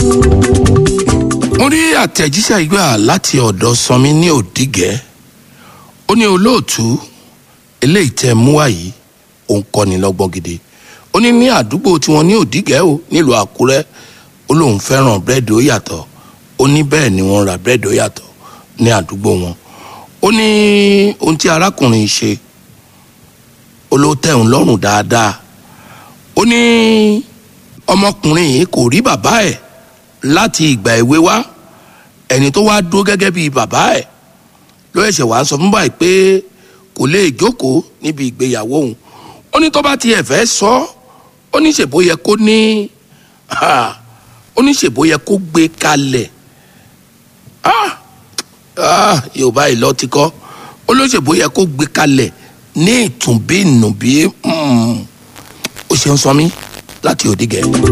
mo rí àtẹ̀jíṣẹ́ ìgbà láti ọ̀dọ̀ sanmi ní òdìgẹ́ ó ní olóòtú eléyìí tẹ́ mú wá yìí òun kọ́ni lọ́gbọ́n gidi ó ní ní àdúgbò tiwọn ní òdìgẹ́ o nílùú àkúrẹ́ ó lóun fẹ́ràn búrẹ́dì ó yàtọ̀ ó ní bẹ́ẹ̀ ni wọ́n ra búrẹ́dì ó yàtọ̀ ní àdúgbò wọn ó ní ohun tí arákùnrin ṣe ó ló tẹ́ òun lọ́rùn dáadáa ó ní ọmọkùnrin yìí kò rí bàbá ẹ̀ láti ìgbà èwe wá ẹni tó wá dúró gẹ́gẹ́ bíi bàbá ẹ̀ ló ẹ̀ṣẹ̀ wá sọ fún báyìí pé kò lè jókòó níbi ìgbéyàwó òun ó ní tó bá tiẹ̀ fẹ́ sọ ó ní ṣèbó yẹ kó ní ó ní ṣèbó yẹ kó gbé kalẹ̀ yorùbá ìlọ ti kọ́ ó ló ṣèbó yẹ kó gbé kalẹ̀ ní ìtùnbí ìnùbí ó ṣeun sọ mí láti òdìgẹ́.